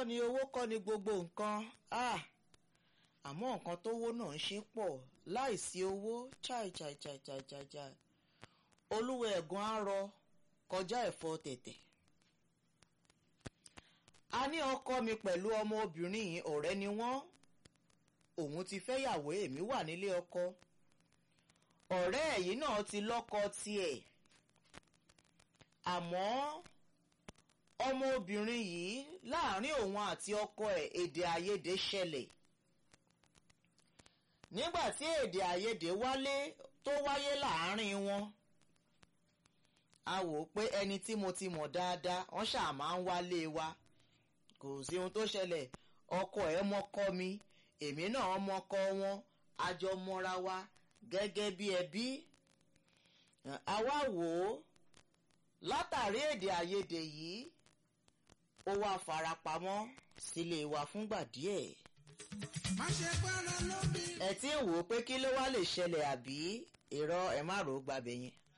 ni owó kọ́ ni gbogbo nǹkan ah àmọ́ nǹkan tówó náà ń ṣe pọ̀ láìsí owó chai chai chai chai chai chai olúwa ẹ̀gàn á rọ kọjá ẹ̀fọ́ tẹ̀tẹ̀. a ní ọkọ mi pẹ̀lú ọmọ obìnrin yìí ọ̀rẹ́ ni wọ́n òun ti fẹ́yàwó èmi wà nílé ọkọ ọ̀rẹ́ ẹ̀yìn náà ti lọ́kọ tiẹ̀ àmọ́ ọmọ obìnrin yìí láàrin òun àti ọkọ ẹ̀ èdè àìyedè ṣẹlẹ̀ nígbà tí èdè àìyedè wálé tó wáyé láàrin wọn a wò ó pé ẹni tí mo ti mọ̀ dáadáa wọ́n ṣáà máa ń wálé wa kò sí ohun tó ṣẹlẹ̀ ọkọ ẹ̀ mọ́kọ mi èmi náà mọ́kọ wọn a jọ mọ́ra wa gẹ́gẹ́ bí ẹbí a wá wò ó látàrí èdè àìyedè yìí ó wá farapamọ́ sílé wa fúngbà díẹ̀ má ṣe gbára lómi. ẹ tí ń wò ó pé kí ló wá lè ṣẹlẹ̀ àbí irọ́ ẹ má rò ó gbàbẹ̀ yẹn